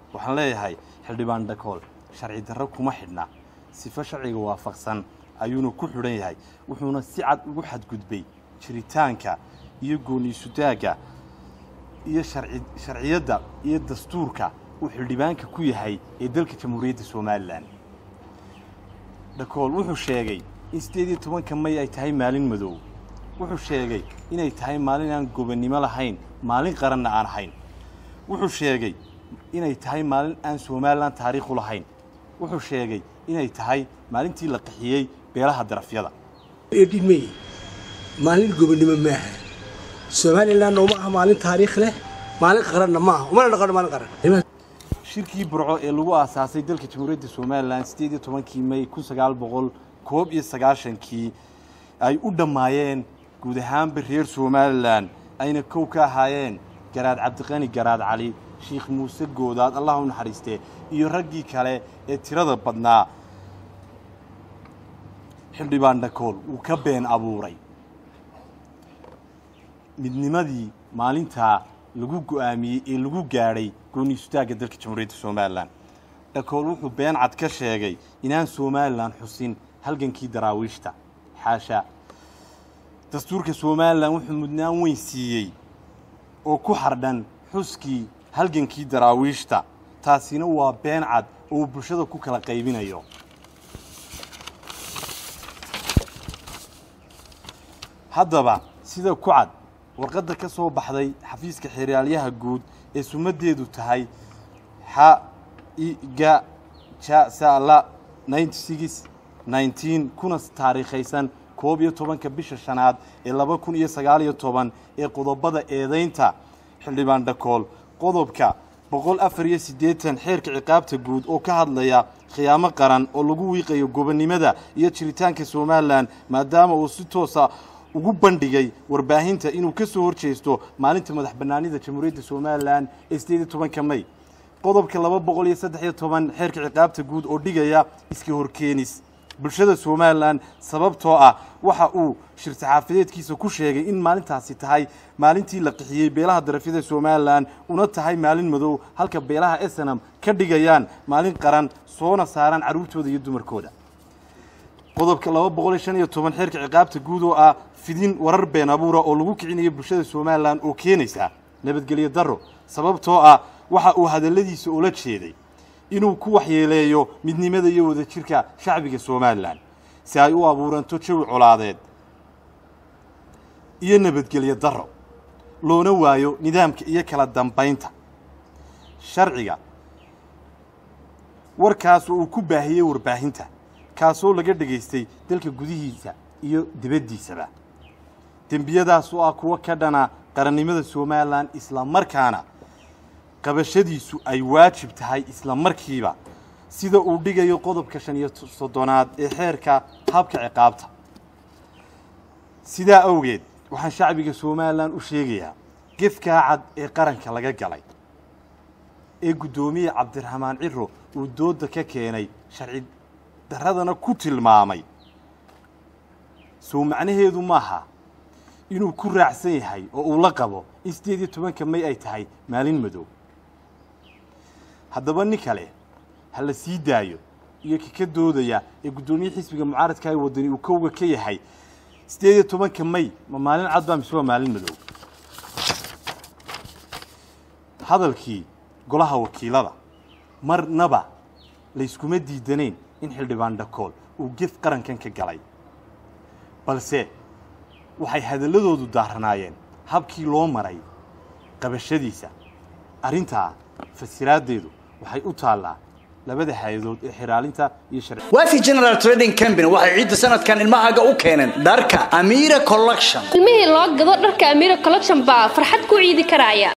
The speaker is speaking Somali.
waxaan leeyahay xildhibaan dhakool sharci darro kuma xidhna sifo sharciga waafaqsan ayuuna ku xidhan yahay wuxuuna si cad ugu xadgudbay jiritaanka iyo gooniisutaagga iyo sharci sharciyadda iyo dastuurka uu xildhibaanka ku yahay ee dalka jamhuuriyadda somalilan dhakool wuxuu sheegay in siddeed iyo tobanka may ay tahay maalin madow wuxuu sheegay inay tahay maalin aan gobonnimo lahayn maalin qaranna aan ahayn wuxuu sheegay inay tahay maalin aan somalilan taariikhu lahayn wuxuu sheegay inay tahay maalintii la qaxiyey beelaha darafyada edhimey maalin gobonnimo maaha somalilanna uma aha maalin taariikh leh maalin qaranna maaha umana dhaqano maalin qaran shirkii burco ee lagu aasaasay dalka jamhuuriyadda somalilan siddeed iyo tobankii may kun sagaal boqol koob iyo sagaashankii ay u dhammaayeen guud ahaanba reer somalilan ayna kow ka ahaayeen garaad cabdiqani garaad cali sheikh muuse goodaad allah u naxariistee iyo raggii kale ee tirada badnaa xildhibaan dhakool wuu ka been abuuray midnimadii maalintaa lagu go'aamiyey ee lagu gaadhay gooniisutaagga dalka jamhuuriyadda somalilan dhakool wuxuu been cad ka sheegay inaan somalilan xusin halgankii daraawiishta xaasha dastuurka somalilan wuxuu mudnaan weyn siiyey oo ku xardhan xuskii halgankii daraawiishta taasina waa been cad oo uu bulshada ku kala qaybinayo haddaba sida ku cad warqadda ka soo baxday xafiiska xeraalyaha guud ee sumaddeedu tahay xa iga ja sala kuna taariikhaysan koob iyo tobanka bisha shanaad ee laba kun iyo sagaal iyo toban ee qodobada eedaynta xildhibaan dhakool qodobka boqol afar iyo siddeetan xeerka ciqaabta guud oo ka hadlaya khiyaamo qaran oo lagu wiiqayo gobonnimada iyo jiritaanka somalilan maadaama uu si toosa ugu bandhigay warbaahinta inuu ka soo horjeesto maalinta madax bannaanida jamhuuriyadda somalilan ee siddeed iyo tobanka may qodobka laba boqol iyo saddex iyo toban xeerka ciqaabta guud oo dhigaya iska horkeenis bulshada somalilan sababtoo ah waxa uu shir saxaafadeedkiisa ku sheegay in maalintaasi tahay maalintii la qixiyey beelaha darafyada somalilan una tahay maalin madow halka beelaha esenam ka dhigayaan maalin qaran soona saaraan carruurtooda iyo dumarkooda qodobka laba boqol iyo shan iyo toban xeerka ciqaabta guud oo ah fidin warar been abuura oo lagu kicinayo bulshada somalilan oo keenaysa nabadgelyo darro sababtoo ah waxa uu hadalladiisa ula jeeday inuu ku waxyeeleeyo midnimada iyo wadajirka shacbiga somalilan si ay u abuuranto jawi colaadeed iyo nabadgelyo darro loona waayo nidaamka iyo kala dambaynta sharciga warkaas oo uu ku baahiyey warbaahinta kaasoo laga dhegaystay dalka gudihiisa iyo dibaddiisaba dembiyadaas oo ah kuwo ka dhana qarannimada somalilan isla markaana qabashadiisu ay waajib tahay isla markiiba sida uu dhigayo qodobka shan iyo soddonaad ee xeerka habka ciqaabta sidaa awgeed waxaan shacbiga somalilan u sheegayaa gefkaa cad ee qaranka laga galay ee guddoomiye cabdiraxmaan ciro uu doodda ka keenay sharci darradana ku tilmaamay sow macnaheedu maaha inuu ku raacsan yahay oo uu la qabo in siddeed iyo tobanka may ay tahay maalin madow haddaba nin kale ha la sii daayo iyo kaka doodaya ee guddoomiye xisbiga mucaaradka ee waddani uu kowga ka yahay siddeed iyo tobanka may ma maalin cad baa mise waa maalin madow hadalkii golaha wakiilada marnaba layskuma diidanayn in xildhibaan dhakool uu gef qarankan ka galay balse waxay hadalladoodu daaranaayeen habkii loo maray qabashadiisa arrintaa fasiraaddeedu waxay u taallaa labada hay-adood ee xiraalinta iyo sharci waafi general trading company waxay ciidda sanadkan ilmahaaga u keeneen dharka amira collection ilmihii loo gado dharka amira collection baa farxad ku ciidi karaya